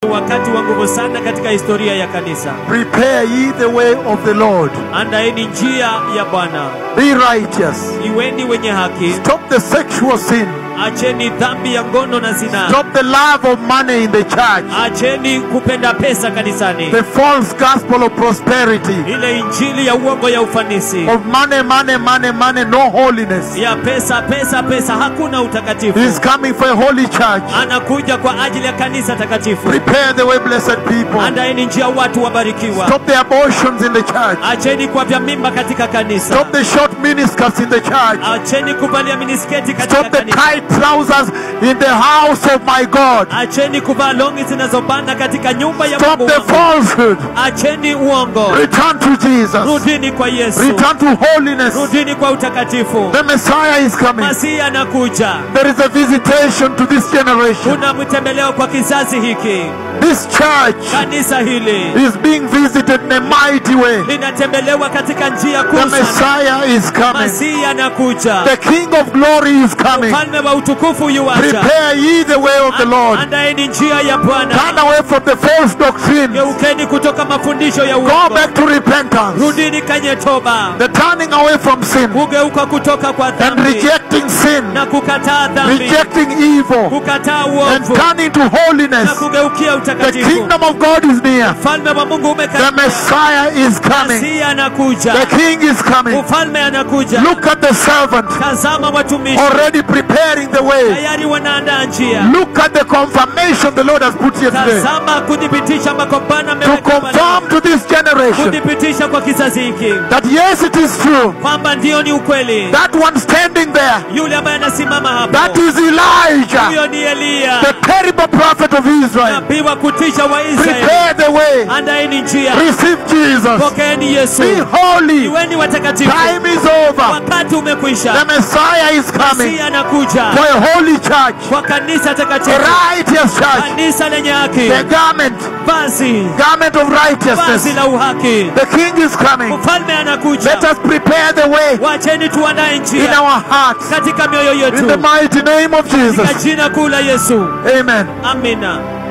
wakati wa nguvu sana katika historia ya kanisa. Prepare ye the way of the Lord. Andaeni njia ya Bwana, Be righteous. iweni wenye haki, Stop the sexual sin. acheni dhambi ya ngono na zinaa, Stop the love of money in the church. acheni kupenda pesa kanisani, The false gospel of prosperity. ile injili ya uongo ya ufanisi Of money, money, money, money, no holiness. ya pesa pesa pesa, hakuna utakatifu. He is coming for a holy church. Anakuja kwa ajili ya kanisa takatifu. Prepare the way, blessed people. Andaeni njia, watu wabarikiwa. Stop the abortions in the church. Acheni kwa vya mimba katika kanisa. Stop the short miniskirts in the church. Acheni kuvalia minisketi katika Stop the kanisa. tight trousers in the house of my God. Acheni kuvaa longi zinazobana katika nyumba ya Stop Mungu the wangu. falsehood. Acheni uongo. Return to Jesus. Rudini kwa Yesu. Return to holiness. Rudini kwa utakatifu. The Messiah is coming. Masihi anakuja. There is a visitation to this generation. Kuna mtembeleo kwa kizazi hiki. This church Kanisa hili is being visited in a mighty way. linatembelewa katika njia The kuu sana. Messiah is coming. Masihi anakuja. The King of glory is coming. Mfalme wa utukufu yuaja. Prepare ye the way of the Lord. Andaeni njia ya Bwana. Turn away from the false doctrine. Geukeni kutoka mafundisho ya Go uongo. back to repentance. Rudini kwenye toba. The turning away from sin Kugeuka kutoka kwa and dhambi rejecting sin, na kukataa dhambi, rejecting evil, kukataa and uovu turning to na holiness. kugeukia The utakatifu. kingdom of God is near. Ufalme wa Mungu The umekaribia. Messiah is coming. Masihi anakuja. The King is coming. Ufalme anakuja. Look at the servant Tazama watumishi already preparing the way. tayari wanaandaa njia. Look at the confirmation the Lord has put here today Tazama kudhibitisha ambako Bwana to ameweka confirm to this generation kudhibitisha kwa kizazi hiki that yes, it is true. kwamba ndio ni ukweli. That one standing there, Yule ambaye anasimama hapo, that is Elijah, huyo ni Eliya, the terrible prophet of Israel. nabii wa kutisha wa Israeli. Prepare the way. Andaeni njia, Receive Jesus. pokeeni Yesu, Be holy. iweni watakatifu. Time is over. Wakati umekwisha, The Messiah is coming Masihi anakuja for a holy church, kwa kanisa a takatifu, righteous church, kanisa lenye haki, the garment, vazi garment of vazi righteousness. la uhaki. The King is coming. Mfalme anakuja. Let us prepare the way Wacheni tuandae in njia our hearts. katika mioyo In the yetu mighty name of katika Jesus. jina kuu la Yesu. Amen. Amina.